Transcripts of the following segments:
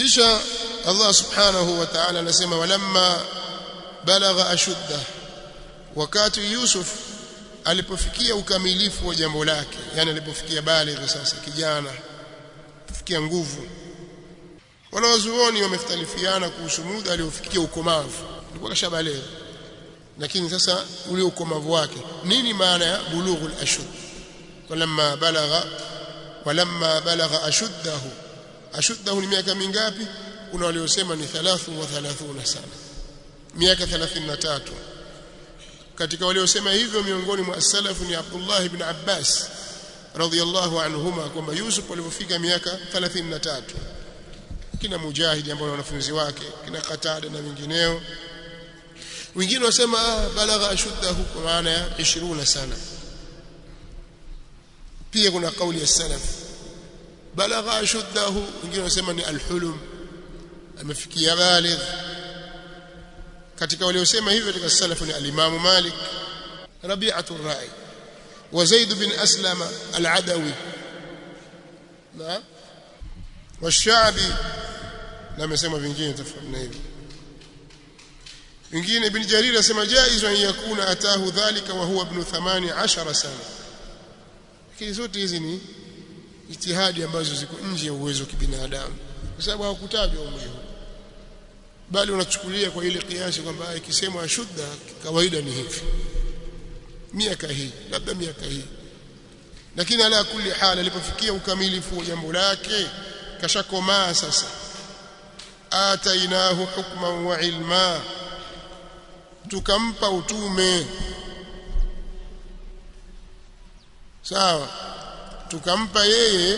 kisha Allah subhanahu wa ta'ala anasema walamma balagha ashudda wakati Yusuf alipofikia ukamilifu wa jambo lake yani alipofikia baligh sasa kijana kufikia nguvu wanawazuoni wamekhtalifiana kuhusu muda aliofikia ukomavu alikuwa kashabaligh lakini sasa ule ukomavu wake nini maana ya bulughul ashud walamma balagha walamma balagha ashuddahu ashuddahu ni miaka mingapi kuna waliosema ni 33 sana miaka 33 katika waliosema hivyo miongoni mwa salafu ni Abdullah ibn Abbas radhiyallahu anhuma kwamba Yusuf alipofika miaka 33 kina Mujahid ambao wanafunzi wake kina Qatada na wengineo wengine wasema ah, balagha ashuddahu kwa maana ya 20 sana pia kuna kauli ya salaf balagha ashuddahu wengine wasema ni alhulum amefikia baligh katika waliosema hivyo katika salafu ni alimamu Malik Rabi'atu Ra'i wa Zaid bin Aslam al-Adawi na والشعبي na amesema vingine tofauti na hivyo wengine ibn Jarir asema jaiz an yakuna atahu dhalika wa huwa ibn 18 sana lakini zote hizi ni ijtihadi ambazo ziko nje ya uwezo wa kibinadamu kwa sababu hawakutajwa umri huu bali unachukulia kwa ile kiasi kwamba ikisemwa ashudda kawaida ni hivi miaka hii labda miaka hii lakini ala kulli hal alipofikia ukamilifu wa jambo lake kashakomaa sasa atainahu hukman wa ilma tukampa utume sawa tukampa yeye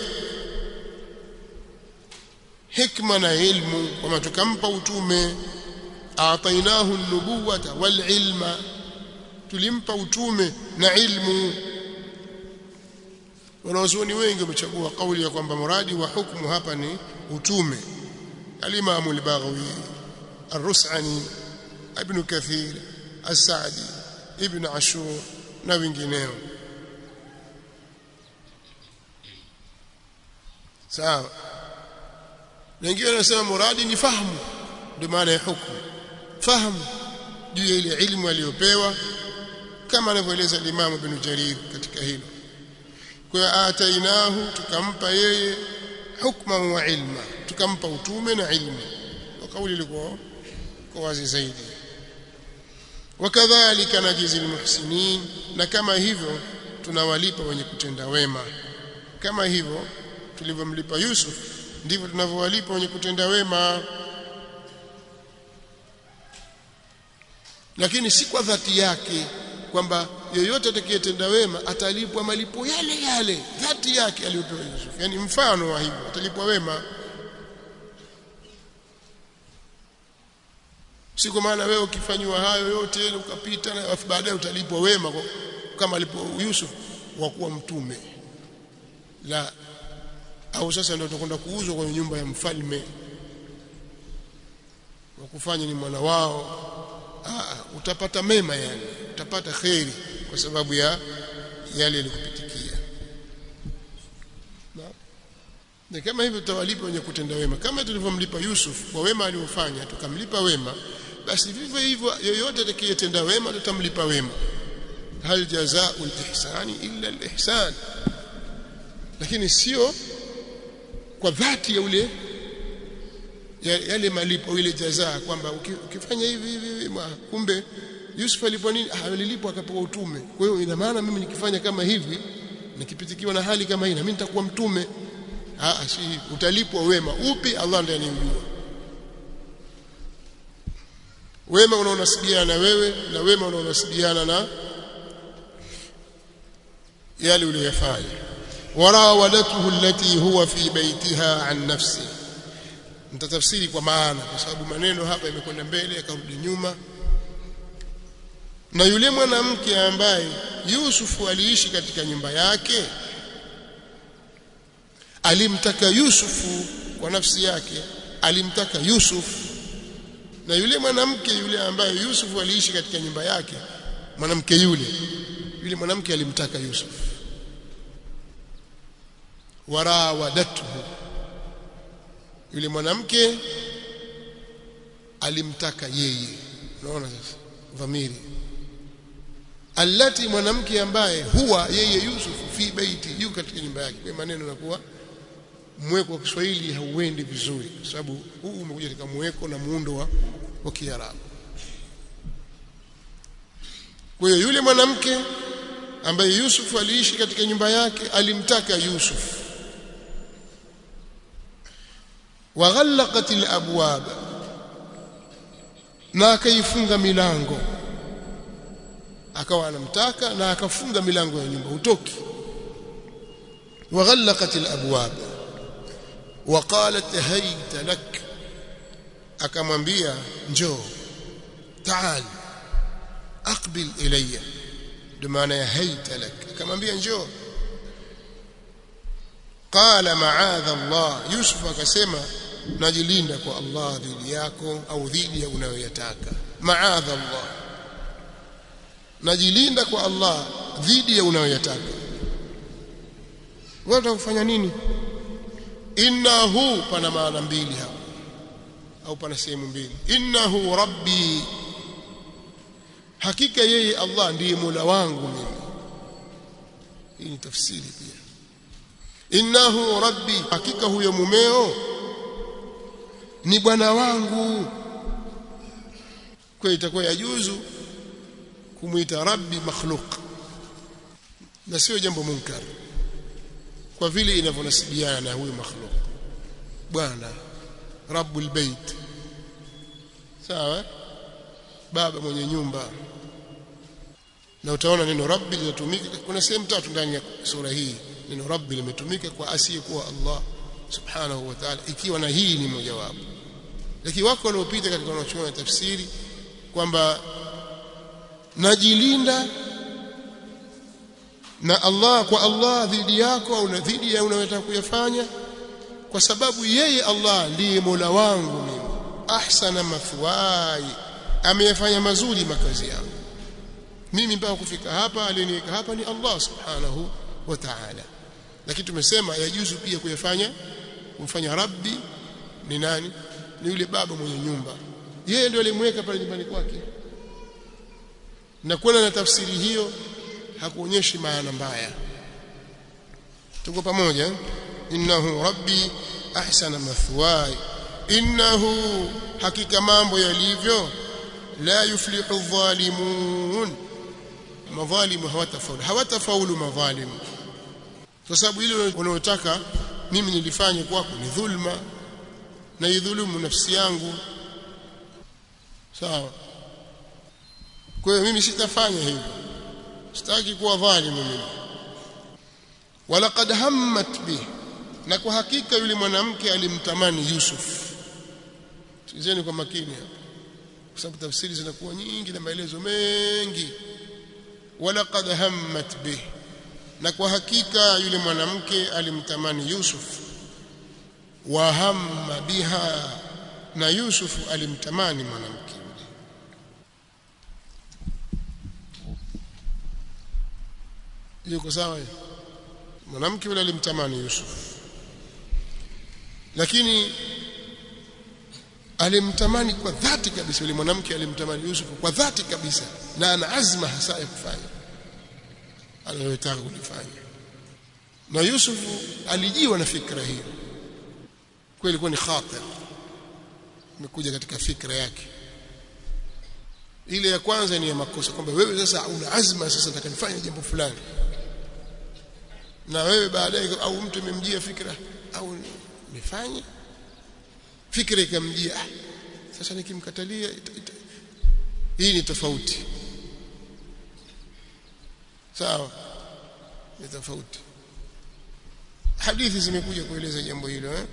hikma na ilmu kama tukampa utume atainahu nubuwata wal ilma tulimpa utume na ilmu wanawazuoni wengi wamechagua kauli ya kwamba muradi wa hukumu hapa ni utume alimamu al-Baghawi ar-Rus'ani ibn Kathir as-Sa'di ibn Ashur na wengineo sawa wengine wanasema muradi ni fahamu ndio maana ya hukumu fahamu juu ya ile ilmu aliyopewa kama anavyoeleza Imam Ibn Jarir katika hilo kwa atainahu tukampa yeye hukma wa ilma tukampa utume na ilmu kwa kauli ilikuwa kwa wazi zaidi wakadhalika najizi almuhsinin na kama hivyo tunawalipa wenye kutenda wema kama hivyo tulivyomlipa Yusuf ndivyo tunavyowalipa wenye kutenda wema lakini si kwa dhati yake kwamba yoyote atakayetenda wema atalipwa malipo yale yale dhati yake aliyopewa Yusuf yani mfano wa hivyo atalipwa wema si kwa maana wewe ukifanywa hayo yote ukapita na baadaye utalipwa wema kama alipo Yusuf wa kuwa mtume la au sasa ndio utakwenda kuuzwa kwenye nyumba ya mfalme wa kufanya ni mwana wao Aa, utapata mema yani utapata kheri kwa sababu ya yale yalikupitikia na kama hivyo tutawalipa wenye kutenda wema kama tulivyomlipa Yusuf kwa wema aliofanya tukamlipa wema basi vivyo hivyo yoyote atakayetenda wema tutamlipa wema hal jazaa'ul ihsani illa al-ihsan lakini sio kwa dhati ya ule yale malipo ile jazaa kwamba ukifanya hivi hivi kumbe Yusuf alipwa nini alilipwa akapewa utume kwa hiyo ina maana mimi nikifanya kama hivi nikipitikiwa na hali kama hii na mimi nitakuwa mtume ah si utalipwa wema upi Allah ndiye anijua wema unaonasibiana na wewe na wema unaonasibiana na yale uliyofanya warawadatuhu allati huwa fi baitiha an nafsi nitatafsiri kwa maana kwa sababu maneno hapa yamekwenda mbele yakarudi nyuma na yule mwanamke ambaye Yusufu aliishi katika nyumba yake alimtaka Yusufu kwa nafsi yake alimtaka Yusuf na yule mwanamke yule ambaye Yusufu aliishi katika nyumba yake mwanamke yule yule mwanamke alimtaka Yusuf warawadatuhu yule mwanamke alimtaka yeye unaona sasa dhamiri allati mwanamke ambaye huwa yeye Yusuf fi baiti yu katika nyumba yake kwa maneno yanakuwa mweko wa Kiswahili hauendi vizuri kwa sababu huu umekuja katika mweko na muundo wa, wa Kiarabu kwa hiyo yule mwanamke ambaye Yusuf aliishi katika nyumba yake alimtaka Yusuf waghallaqat alabwab na akaifunga milango akawa anamtaka na akafunga milango ya nyumba utoki waghallaqat alabwab وقالت هيت لك akamwambia njoo taal aqbil ilayya ndio maana ya haita lak akamwambia njoo qala ma'adha Allah Yusuf akasema najilinda kwa Allah dhidi yako au dhidi ya unayoyataka ma'adha Allah najilinda kwa Allah dhidi ya unayoyataka wewe utakufanya nini innahu pana maana mbili hapo au pana sehemu mbili innahu rabbi hakika yeye Allah ndiye Mola wangu mimi hii ni tafsiri pia innahu rabbi hakika huyo mumeo ni bwana wangu kwa itakuwa yajuzu kumuita rabbi makhluq na sio jambo munkar kwa vile inavyonasibiana na huyo makhluq bwana rabbul bait sawa baba mwenye nyumba na utaona neno rabbi linatumika kuna sehemu tatu ndani ya sura hii neno rabbi limetumika kwa asiyekuwa Allah subhanahu wa ta'ala ikiwa na hii ni mojawapo lakini wako waliopita katika wanachuoni tafsiri kwamba najilinda na Allah kwa Allah dhidi yako au na dhidi ya unayotaka kuyafanya kwa sababu yeye Allah ndiye Mola wangu mimi ahsana mathwai ameyafanya mazuri makazi yangu mimi mpaka kufika hapa aliyeniweka hapa ni Allah subhanahu wa ta'ala lakini tumesema yajuzu pia kuyafanya kumfanya rabbi ni nani ni yule baba mwenye nyumba yeye ndio alimweka pale nyumbani kwake na kuona na tafsiri hiyo hakuonyeshi maana mbaya tuko pamoja innahu rabbi ahsana mathwai innahu hakika mambo yalivyo la yuflihu dhalimun madhalimu hawatafaulu hawatafaulu madhalimu kwa sababu ile unayotaka mimi nilifanye kwako ni dhulma na idhulumu nafsi yangu sawa kwa hiyo mimi sitafanya hivyo sitaki kuwa dhalimu mimi walaqad hammat bih na kwa hakika yule mwanamke alimtamani Yusuf sikizeni kwa makini hapa kwa sababu tafsiri zinakuwa nyingi na maelezo mengi walaqad hammat bih na kwa hakika yule mwanamke alimtamani Yusuf wa hamma biha na Yusuf alimtamani mwanamke yuko sawa mwanamke yule alimtamani Yusuf lakini alimtamani kwa dhati kabisa yule mwanamke alimtamani Yusuf kwa dhati kabisa na ana azma hasa ya kufanya aliyotaka kulifanya na Yusuf alijiwa na fikra hiyo kweli ilikuwa ni khatir imekuja katika fikra yake ile ya kwanza ni ya makosa kwamba wewe sasa una azma sasa nataka nifanye jambo fulani na wewe baadaye au mtu imemjia fikra au nifanye fikra ikamjia ah, sasa nikimkatalia ita, ita. hii ni tofauti sawa ni tofauti hadithi zimekuja kueleza jambo hilo eh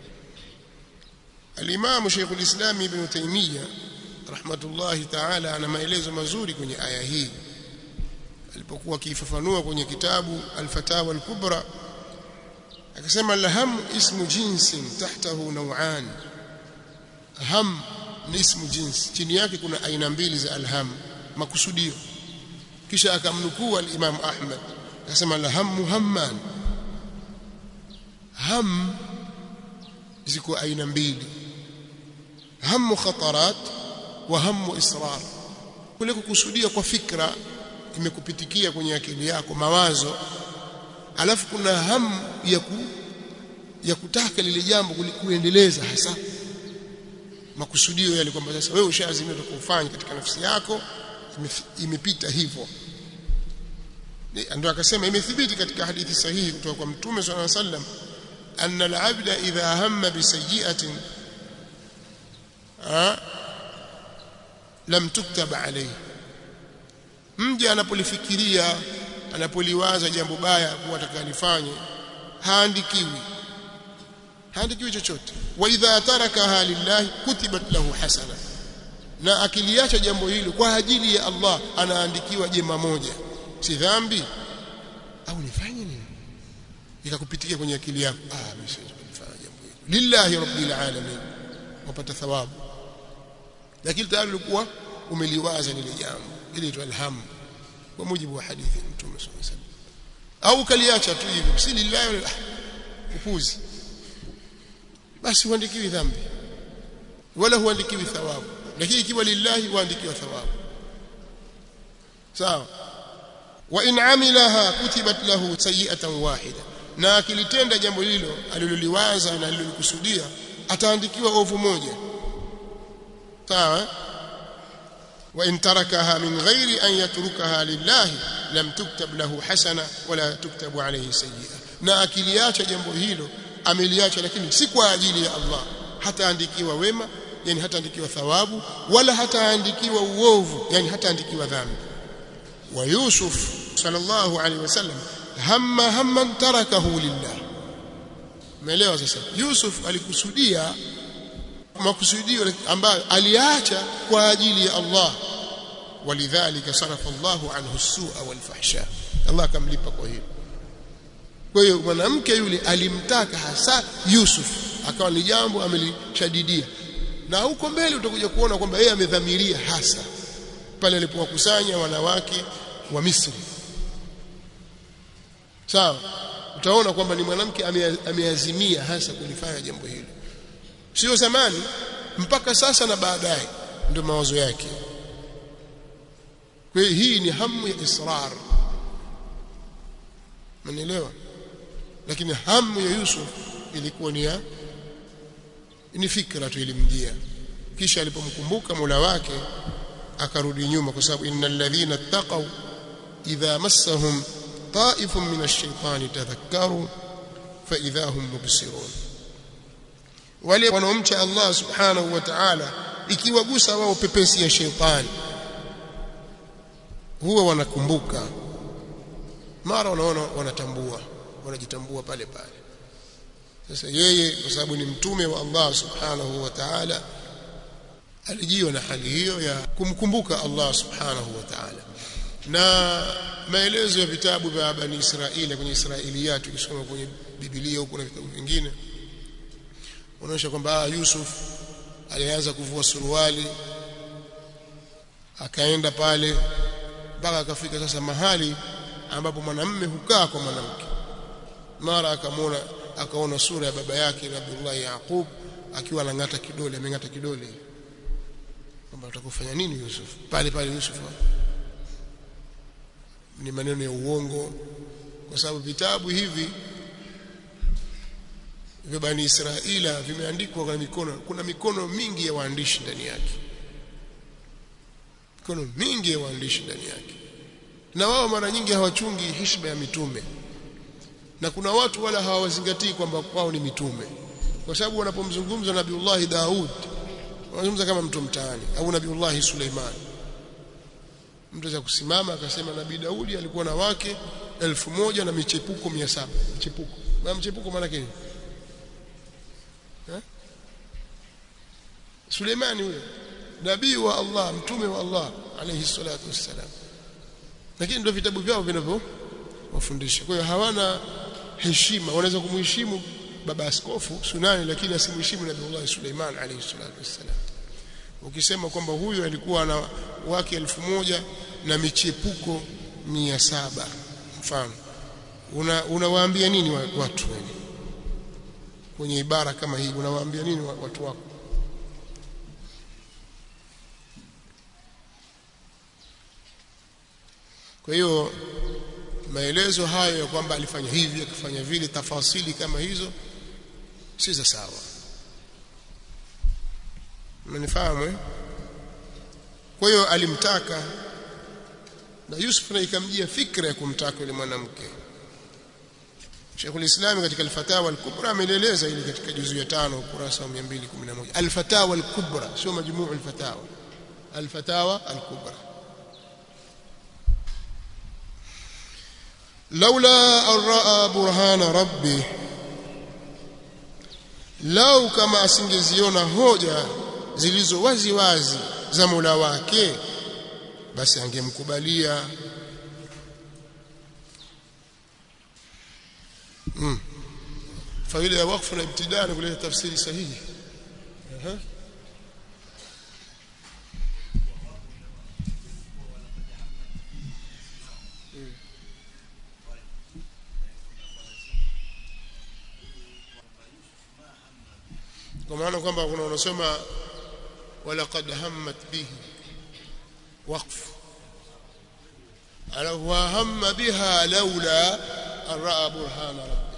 Al-Imam Sheikh al-Islam Ibn Taymiyyah rahmatullahi ta'ala ana maelezo mazuri kwenye aya hii alipokuwa akifafanua kwenye kitabu Al-Fatawa Al-Kubra akasema laham ismu jinsin tahtahu naw'an ham ni ismu jins chini yake kuna aina mbili za alham makusudio kisha akamnukuu al-Imam Ahmad akasema laham muhamman ham ziko aina mbili hamu khatarat wa hamu israr kule kukusudia kwa fikra imekupitikia kwenye akili yako mawazo alafu kuna hamu ya ku, ya kutaka lile jambo kuendeleza hasa makusudio yale kwamba sasa wewe ushaazimia kufanya katika nafsi yako imepita hivyo ndio akasema imethibiti katika hadithi sahihi kutoka kwa mtume swalla sallam anna al-abda idha hamma bi sayyi'atin lam tuktab alayhi mja anapolifikiria anapoliwaza jambo baya kuwa atakalifanye haandikiwi haandikiwi chochote wa idha tarakaha lillahi kutibat lahu hasana na akiliacha jambo hilo kwa ajili ya Allah anaandikiwa jema moja si dhambi au nifanye nini ikakupitikia kwenye akili yako ah mimi siwezi kufanya jambo hilo lillahi rabbil alamin wapata thawabu lakini tayari ulikuwa umeliwaza lile jambo ile itwa alham kwa mujibu wa hadithi ya mtume sallallahu alaihi wasallam au kaliacha tu hivi si lillahi upuzi basi huandikiwi dhambi wala huandikiwi thawabu lakini ikiwa lillahi huandikiwa thawabu sawa wa in amilaha kutibat lahu sayi'atan wahida na akilitenda jambo hilo aliloliwaza na alilolikusudia ataandikiwa ovu moja sawa wa in tarakaha min ghairi an yatrukaha lillahi lam tuktab lahu hasana wala tuktabu alayhi sayyi'a na akiliacha jambo hilo ameliacha lakini si kwa ajili ya Allah hataandikiwa wema yani hataandikiwa thawabu wala hataandikiwa uovu yani hataandikiwa dhambi wa Yusuf sallallahu alaihi wasallam hamma hamman tarakahu lillah umeelewa sasa Yusuf alikusudia makusudio ambayo aliacha kwa ajili ya Allah walidhalika sarafa Allahu anhu as-su'a wal fahsha Allah akamlipa kwa hilo kwa hiyo mwanamke yule alimtaka hasa Yusuf akawa ni jambo amelishadidia na huko mbele utakuja kuona kwamba yeye amedhamiria hasa pale alipowakusanya wanawake wa Misri sawa utaona kwamba ni mwanamke ameazimia hasa kulifanya jambo hilo sio zamani mpaka sasa na baadaye ndio mawazo yake kwa hiyo hii ni hamu ya israr Mnielewa? Lakini hamu ya Yusuf ilikuwa ni ya ni fikra tu ilimjia. Kisha alipomkumbuka Mola wake akarudi nyuma kwa sababu innal ladhina taqaw idha massahum ta'ifun min ash-shaytani tadhakkaru fa idha hum mubsirun. Wale wanaomcha Allah subhanahu wa ta'ala ikiwagusa wao pepesi ya shetani huwa wanakumbuka mara wanaona wanatambua wanajitambua pale pale sasa yeye kwa sababu ni mtume wa Allah subhanahu wa ta'ala alijiwa na hali hiyo ya kumkumbuka Allah subhanahu wa ta'ala na maelezo ya vitabu vya bani Israeli kwenye Israiliyat ukisoma kwenye Biblia huko na vitabu vingine unaonyesha kwamba Yusuf alianza kuvua suruali akaenda pale mpaka akafika sasa mahali ambapo mwanamume hukaa kwa mwanamke mara akamwona akaona sura ya baba yake Abdullah Yaqub akiwa anang'ata kidole ameng'ata kidole kwamba utakufanya nini Yusuf pale pale Yusuf ni maneno ya uongo kwa sababu vitabu hivi vya bani Israila vimeandikwa kwa mikono kuna mikono mingi ya waandishi ndani yake mikono mingi ya waandishi ndani yake na wao mara nyingi hawachungi heshima ya mitume na kuna watu wala hawazingatii kwamba wao ni mitume kwa sababu wanapomzungumza Nabiullahi Daud wanazungumza kama mtu mtaani au Nabiullahi Suleiman mtu za kusimama akasema Nabii Daudi alikuwa na wake elfu moja na michepuko mia saba michepuko na mchepuko maana yake eh Suleimani huyo nabii wa Allah mtume wa Allah alayhi salatu wassalam lakini ndio vitabu vyao vinavyowafundisha kwa hiyo hawana heshima wanaweza kumheshimu baba askofu Sunani lakini asimheshimu Nabii Suleiman alayhi salatu wassalam ukisema kwamba huyu alikuwa na wake elfu moja na michepuko mia saba mfano unawaambia una nini watu kwenye ibara kama hii unawaambia nini watu wako kwa hiyo maelezo hayo ya kwamba alifanya hivi akifanya vile tafasili kama hizo si za sawa mnifahamu eh kwa hiyo alimtaka na Yusuf na ikamjia fikra ya kumtaka yule mwanamke Sheikh ulislam katika al-Fatawa al-Kubra ameeleza ili katika juzu ya 5 ukurasa wa 211 al-Fatawa al-Kubra sio majmuu al-Fatawa al-Fatawa al-Kubra لولا أن رأى برهان ربه lau kama asingeziona hoja zilizo wazi wazi za Mola wake basi angemkubalia mm. faida ya wakfu na ibtidaa ni kuleta tafsiri sahihi uh-huh. kwa maana kwamba kuna unasema walaqad hammat bihi waqf ala wa hamma biha laula an raa burhana rabbi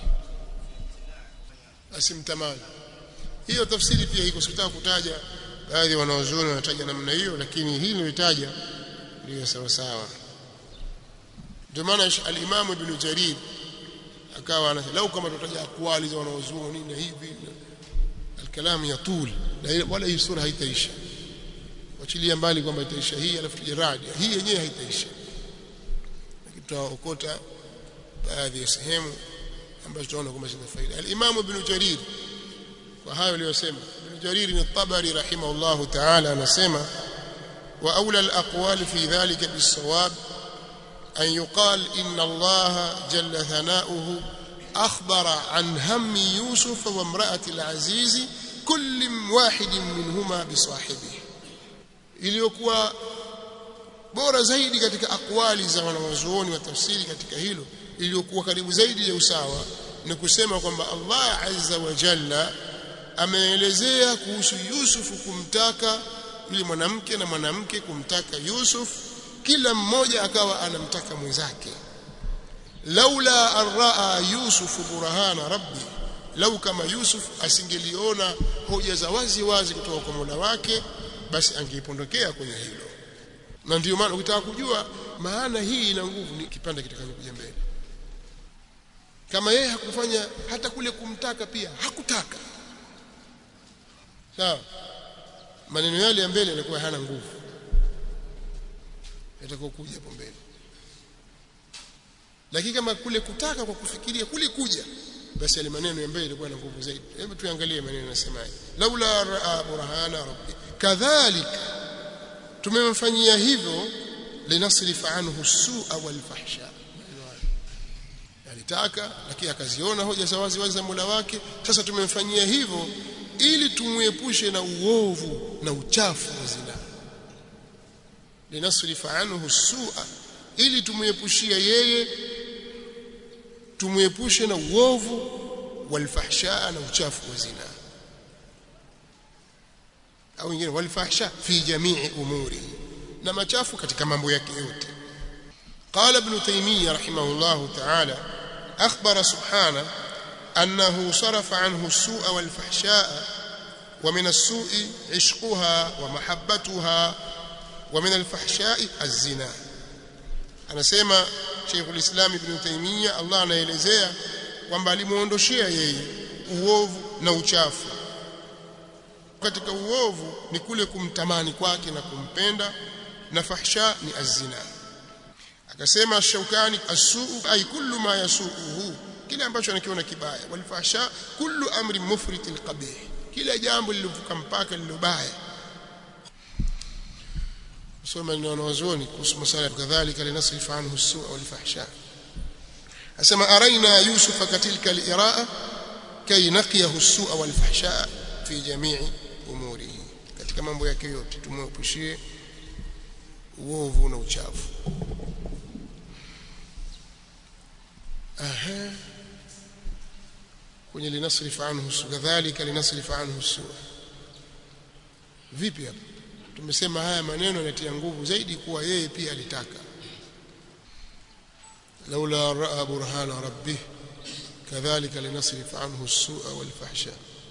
asimtamani hiyo tafsiri pia iko sitaka kutaja baadhi wanaozuoni wanataja namna hiyo lakini hii nilitaja ndio sawa sawa ndio maana al-Imam Ibn Jarir akawa anasema lau kama tutaja akwali za wanaozuoni na hivi الكلام يطول ولا hii sura haitaisha wachilia mbali kwamba itaisha hii alafu tuje radi hii yenyewe haitaisha tutaokota baadhi ya sehemu ambazo tunaona kwamba zina faida al-Imam Ibn Jarir kwa hayo aliyosema Ibn Jarir ni Tabari rahimahullah ta'ala anasema wa aula al-aqwal fi dhalika bis-sawab an yuqal inna Allah jalla thana'uhu أخبر عن هم يوسف وامرأة العزيز كل واحد منهما بصاحبه iliyokuwa bora zaidi katika akwali za wanawazuoni wa tafsiri katika hilo iliyokuwa karibu zaidi ya usawa ni kusema kwamba Allah azza wa jalla ameelezea kuhusu Yusuf kumtaka yule mwanamke na mwanamke kumtaka Yusuf kila mmoja akawa anamtaka mwenzake laula an raa yusuf burhana rabbi lau kama yusuf asingeliona hoja za wazi wazi kutoka kwa Mola wake basi angeipondokea kwenye hilo na ndio maana ukitaka kujua maana hii ina nguvu ni kipande kitakachokuja mbele kama yeye hakufanya hata kule kumtaka pia hakutaka sawa maneno yale ya mbele yalikuwa hana nguvu yatakokuja hapo mbele lakini kama kule kutaka kwa kufikiria kule kuja basi yale maneno ya mbele yalikuwa na nguvu zaidi hebu tuangalie maneno yanasemaje laula raa burhana rabbi kadhalika tumemfanyia hivyo linasrif anhu su'a wal fahsha alitaka lakini akaziona hoja za wazi wazi za Mola wake sasa tumemfanyia hivyo ili tumuepushe na uovu na uchafu wa zina linasrif anhu su'a ili tumuepushia yeye tumuepushe na uovu walfahsha na uchafu wa zina au wengine walfahsha fi jamii umuri na machafu katika mambo yake yote قال ابن تيمية رحمه الله تعالى أخبر سبحانه أنه صرف عنه السوء والفحشاء ومن السوء عشقها ومحبتها ومن الفحشاء الزنا anasema Sheikh ulislam Ibn Taymiyyah Allah anaelezea kwamba alimuondoshia yeye uovu na uchafu katika uovu ni kule kumtamani kwake na kumpenda na fahsha ni azina akasema Shaukani asuu ay kullu ma yasuuhu kile ambacho anakiona kibaya wal fahsha kullu amri mufritin qabih kila jambo lilovuka mpaka lilobaya soma ni wanazuoni kuhusu masala kadhalika linasrif anhu as-su'a wal fahsha asema araina yusuf katilka al-iraa kay naqiyahu as-su'a wal fahsha fi jami'i umurihi katika mambo yake yote tumwepushie uovu na uchafu aha kwenye linasrif anhu su kadhalika linasrif anhu su vipi hapa tumesema haya maneno yanatia nguvu zaidi kuwa yeye pia alitaka laula raa burhana rabbih kadhalika linasrif anhu as-su'a wal fahsha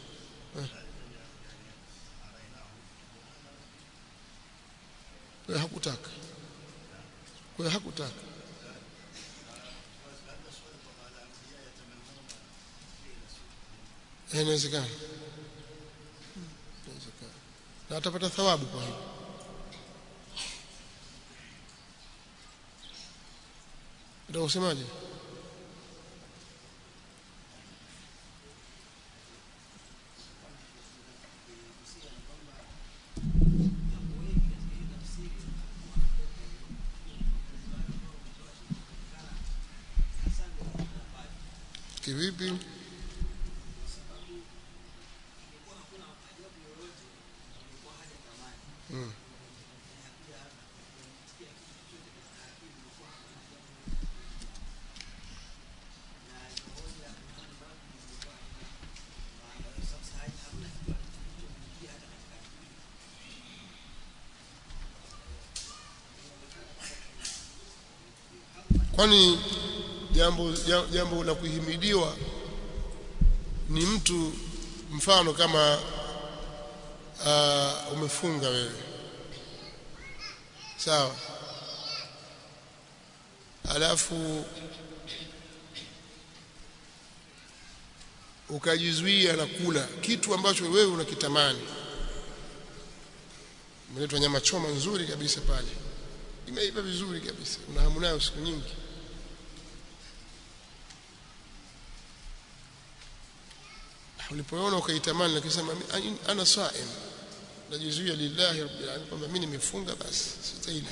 kwa hakutaka kwa hakutaka inawezekana inawezekana na atapata thawabu kwa hilo ndio usemaje kivipi mm. kwani jambo jambo la kuhimidiwa ni mtu mfano kama uh, umefunga wewe sawa alafu ukajizuia na kula kitu ambacho wewe unakitamani umeletwa nyama choma nzuri kabisa pale imeiva vizuri kabisa una hamu nayo siku nyingi ulipoona ukaitamani lakisema ana saim najizuia lillahi rabbil alamin kwamba mimi nimefunga basi sitaila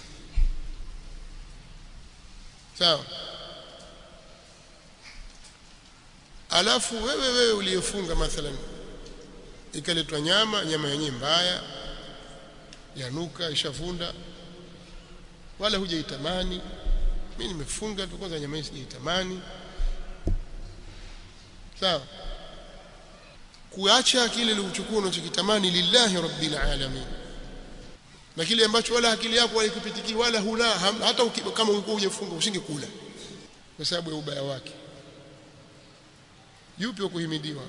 sawa alafu wewe wewe uliyefunga mathalan ikaletwa nyama nyama yenyewe mbaya yanuka ishavunda wala hujaitamani mimi nimefunga tu kwanza nyama hii sijaitamani sawa kuacha kile ulichokuwa unachokitamani lillahi rabbil alamin na kile ambacho wala akili yako haikupitiki wala huna hata uki, kama ulikuwa hujafunga usingekula kwa sababu ya ubaya wake yupi wa kuhimidiwa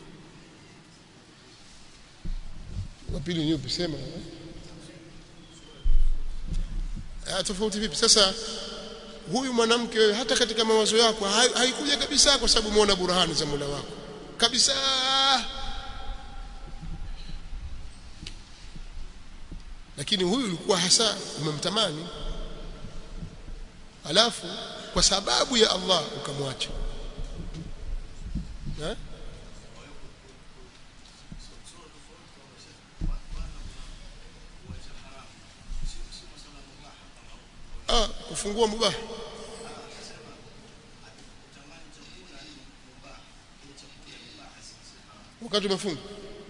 wa pili ni yupi sema ah tofauti vipi sasa huyu mwanamke wewe hata katika mawazo yako haikuja kabisa kwa sababu umeona burhani za Mola wako kabisa lakini huyu ulikuwa hasa umemtamani alafu kwa sababu ya Allah ukamwacha eh ah kufungua mubah wakati umefunga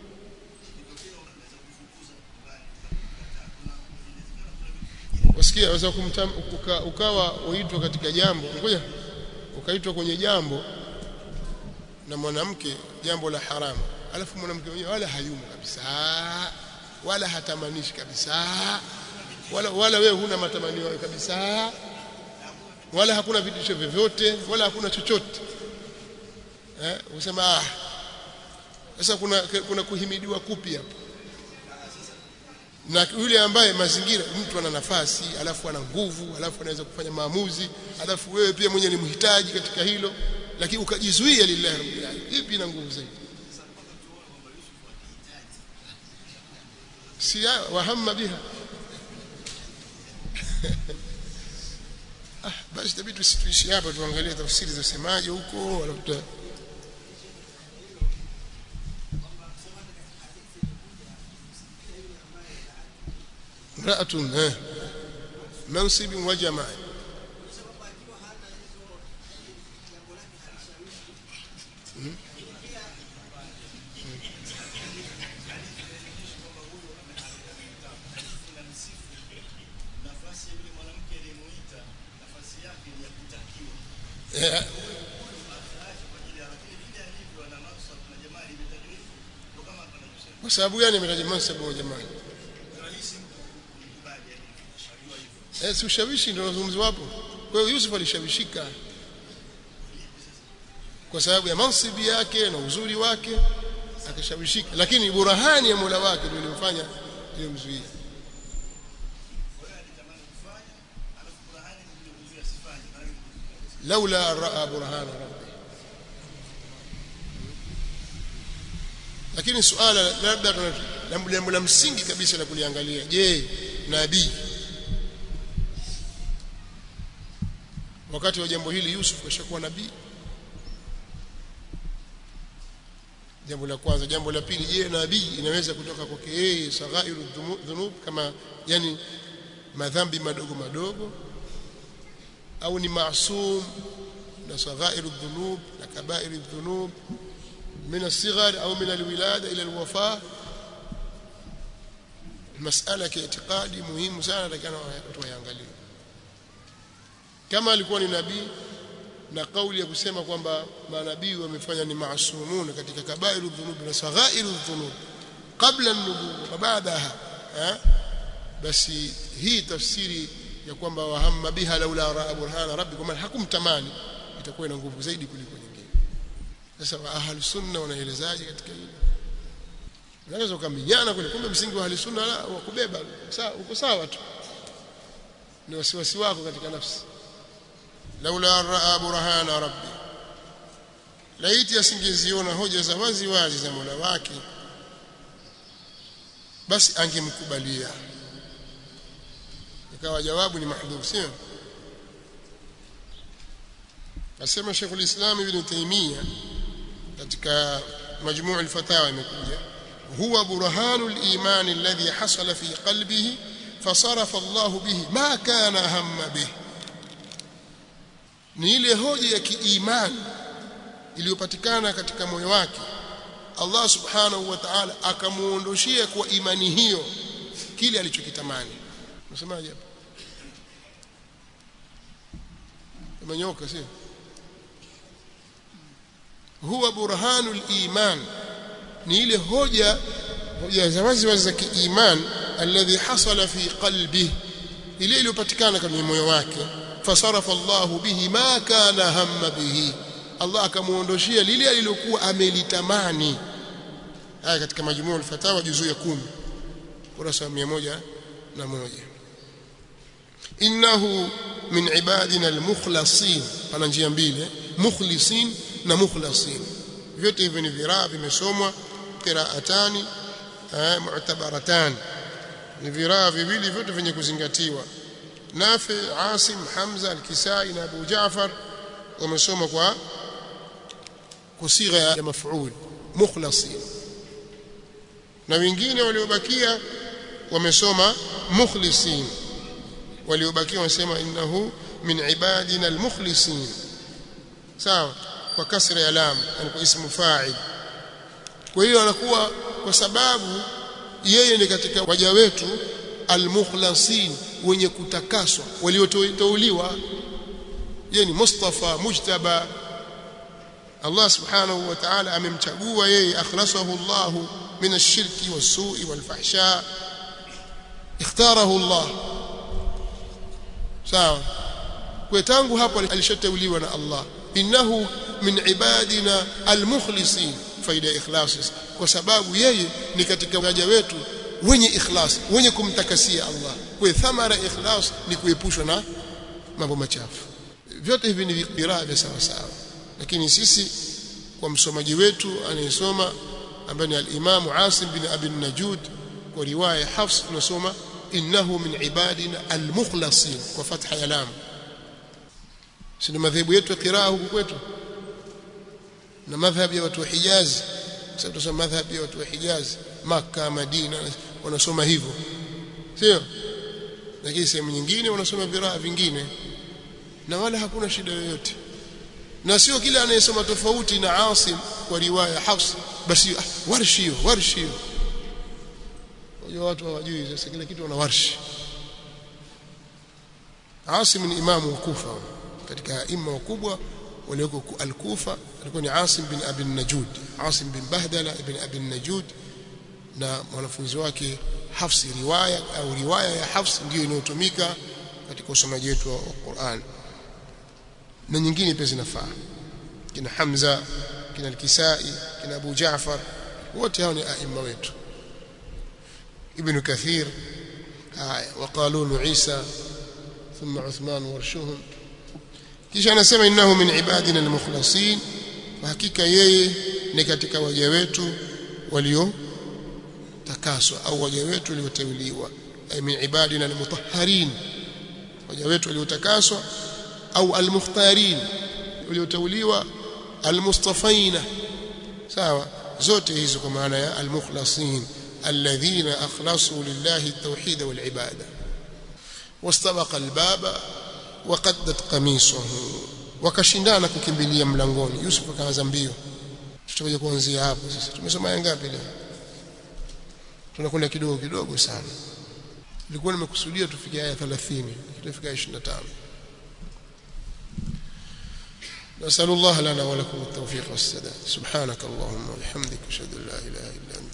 wasikia waweza uka, ukawa uitwa katika jambo ngoja ukaitwa kwenye jambo na mwanamke jambo la haramu alafu mwanamke mwenyewe wala hayumo kabisa wala hatamanishi kabisa wala wala wewe huna matamanio kabisa wala hakuna vitisho vyovyote wala hakuna chochote eh usema ah sasa kuna kuna kuhimidiwa kupi hapo na yule ambaye mazingira mtu ana nafasi alafu ana nguvu alafu anaweza kufanya maamuzi alafu wewe pia mwenyewe ni mhitaji katika hilo lakini ukajizuia lillahi rabbil alamin ipi ina nguvu zaidi si wahamma biha ah basi tabidi tusituishi hapa tuangalie tafsiri za semaje huko alafu امرأة منصب وجمال sababu gani ametaja mansabu wa jamaa eh si ushawishi ndio unazungumzwa hapo kwa hiyo Yusuf alishawishika kwa sababu ya mansibi yake na uzuri wake akashawishika lakini burahani ya Mola wake ndio ilimfanya ilimzuia laula raa burhana rabbi lakini suala labda jambo la msingi kabisa la kuliangalia je nabii wakati wa jambo hili Yusuf kashakuwa nabii jambo la kwanza jambo la pili je nabii inaweza kutoka kwake yeye saghairu dhunub kama yani madhambi madogo madogo au ni maasum na saghairu dhunub na kabairu dhunub من الصغر أو من الولادة إلى الوفاة مسألة كاعتقادي مهم sana lakini tuangalie kama alikuwa ni nabii na kauli ya kusema kwamba manabii wamefanya ni maasumun katika kabairu dhunub na saghairu dhunub kabla an-nubuwwa wa baadaha basi hii tafsiri ya kwamba wahamma biha laula raa burhana rabbi kwa maana hakumtamani itakuwa ina nguvu zaidi kuliko nyingine sasa wa ahli sunna wanaelezaje katika hili unaweza ukaminyana kule kumbe msingi wa ahli sunna la wa kubeba sawa uko sawa tu ni wasiwasi wako katika nafsi laula raa burhana rabbi laiti asingeziona hoja za wazi wazi za Mola wake basi angemkubalia ikawa jawabu ni mahdhuf sio asema Sheikh al-Islam Ibn Taymiyyah katika majmuu al-fatawa imekuja huwa burhanu al-iman alladhi hasala fi qalbihi fasarafa Allah bihi ma kana hamma bihi ni ile hoja ya kiimani iliyopatikana katika moyo wake Allah subhanahu wa ta'ala akamuondoshia kwa imani hiyo kile alichokitamani unasemaje hapo umenyoka sio huwa burhanul iman ni ile hoja hoja za wazi wazi za kiiman alladhi hasala fi qalbi ile iliyopatikana kwenye moyo wake fasarafa Allahu bihi ma kana hamma bihi Allah akamuondoshia lile alilokuwa amelitamani haya katika majmuu al-fatawa juzuu ya 10 kurasa 101 innahu min ibadina al-mukhlasin pana njia mbili mukhlisin na mukhlasin vyote hivyo ni viraa vimesomwa qiraatani mu'tabaratan ni viraa viwili vyote vyenye kuzingatiwa Nafi Asim Hamza Al-Kisai na Abu Jaafar wamesoma kwa kusigha ya maf'ul mukhlasin na wengine waliobakia wamesoma mukhlisin waliobakia wanasema innahu min ibadina al-mukhlisin sawa kwa kasra ya lam yani kwa ismu fa'il kwa hiyo anakuwa kwa sababu yeye ni katika waja wetu almukhlasin wenye kutakaswa walioteuliwa yeye ni mustafa mujtaba Allah subhanahu wa ta'ala amemchagua yeye akhlasahu Allah min ash-shirki was-su'i wal-fahsha ikhtarahu Allah sawa kwa tangu hapo alishateuliwa na Allah innahu min ibadina almukhlisin faida ikhlasi kwa sababu yeye ni katika waja wetu wenye ikhlas wenye kumtakasia Allah kwa thamara ikhlas ni kuepushwa na mambo machafu vyote hivi ni viraa vya sawa sawa lakini sisi kwa msomaji wetu anayesoma ambaye ni al-Imam Asim bin Abi Najud kwa riwaya Hafs tunasoma innahu min ibadina al-mukhlasin kwa fatha ya lam si ni madhehebu yetu ya qiraa huku kwetu na madhhabi ya watu wa Hijaz sasa tunasoma madhhabi ya watu wa Hijaz Makka Madina wanasoma hivyo sio lakini sehemu nyingine wanasoma viraa vingine na wala hakuna shida yoyote na sio kila anayesoma tofauti na Asim kwa riwaya Hafs basi ah, warshi warshi wajua watu hawajui sasa kila kitu wana warshi Asim ni imamu wa Kufa katika imma wakubwa walioko al-Kufa alikuwa ni Asim bin Abi Najud Asim bin Bahdala ibn Abi Najud na mwanafunzi wake Hafsi riwaya au riwaya ya Hafs ndiyo inayotumika katika usomaji wetu wa Qur'an na nyingine pia zinafaa kina Hamza kina Al-Kisai kina Abu Jaafar wote hao ni aima wetu Ibn Kathir haya waqalun Isa thumma Uthman warshuhum kisha anasema innahu min ibadina al-mukhlasin hakika yeye ni katika waja wetu walio takaswa au waja wetu walioteuliwa ay min ibadina al-mutahharin waja wetu waliotakaswa au al-mukhtarin walioteuliwa al-mustafaina sawa zote hizo kwa maana ya al-mukhlasin alladhina akhlasu lillahi at-tauhid wal-ibada wastabaqa al-baba waqaddat qamisuhu wakashindana kukimbilia mlangoni Yusuf akaanza mbio tutakuja kuanzia hapo sasa tumesoma aya ngapi leo tunakwenda kidogo kidogo sana nilikuwa nimekusudia tufike aya 30 tutafika 25 نسأل الله لنا ولكم التوفيق والسداد سبحانك اللهم وبحمدك أشهد أن لا إله إلا أنت